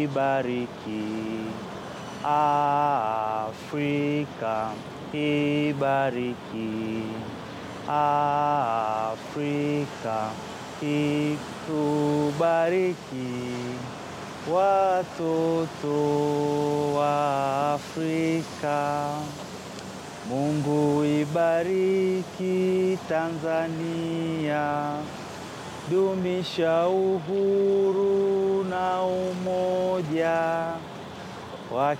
ibariki Afrika, ibariki Afrika, itubariki watoto wa Afrika. Mungu ibariki Tanzania, dumisha uhuru na umoja wa